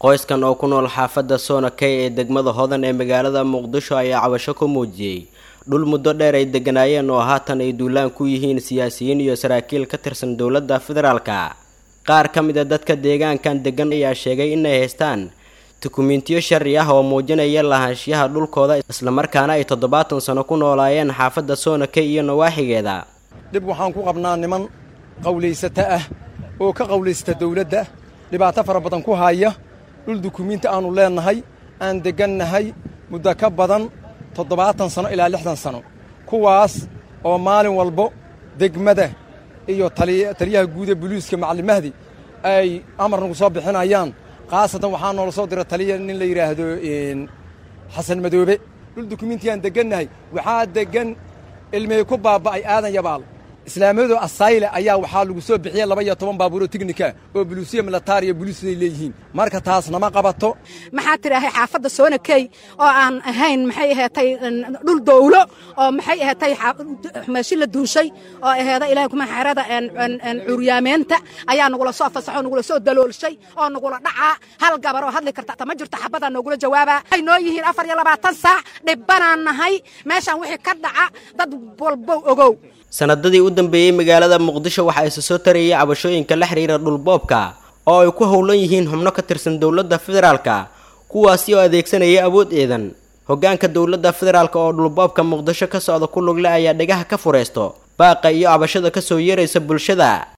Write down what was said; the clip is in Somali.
qoyskan oo ku nool xaafadda soonakey ee degmada hodan ee magaalada muqdisho ayaa cabasho ku muujiyey dhul muddo dheer ay degganaayeen oo haatan ay duulaan ku yihiin siyaasiyiin iyo saraakiil ka tirsan dowladda federaalka qaar ka mid a dadka deegaankan deggan ayaa sheegay inay haystaan dukumentiyo sharci ah oo muujinaya lahaanshiyaha dhulkooda islamarkaana ay toddobaatan sano ku noolaayeen xaafadda soonakey iyo nawaaxigeeda dhib waxaan ku qabnaa niman qawlaysata ah oo ka qawlaysata dawladda dhibaato fara badan ku haya dhul dukumiinti aannu leennahay aan deggannahay muddo ka badan toddobaatan sano ilaa lixdan sano kuwaas oo maalin walbo degmada iyo taliyaha guuda buliiska macallin mahdi ay amar nagu soo bixinayaan khaasatan waxaa noola soo dira taliya nin la yidhaahdo xasan madoobe dhul dukumiintigaan deggannahay waxaa deggan ilmey ku baaba'ay aadan yabaal islaamiyadu asayle ayaa waxaa lagu soo bixiyey laba iyo toban baabuuroo teknika oo buluusiya militaariya boliisay leeyihiin marka taas nama qabato maxaa tidhaahay xaafadda soonakey oo aan ahayn maxay aheetay dhul dowlo oo maxay aheetay meeshi la duushay oo aheeda ilahay kuma xerada curyaameenta ayaa nagula soo fasaxo nagula soo daloolshay oo nagula dhacaa hal gabar oo hadli karta ta ma jirto xabadaa noogula jawaabaa waxay noo yihiin afar iyo labaatan saac dhibbanaan nahay meeshaan wixii ka dhaca dad walbow ogow sanadadii u dambeeyey magaalada muqdisho waxaa isa soo tarayay cabashooyinka la xidhiira dhulboobka oo ay ku howlan yihiin xubno ka tirsan dowladda federaalka kuwaasi oo adeegsanaya awood eedan hoggaanka dowladda federaalka oo dhulboobka muqdisho ka socda ku lugle ayaa dhegaha ka furaysto baaqa iyo cabashada ka soo yeeraysa bulshada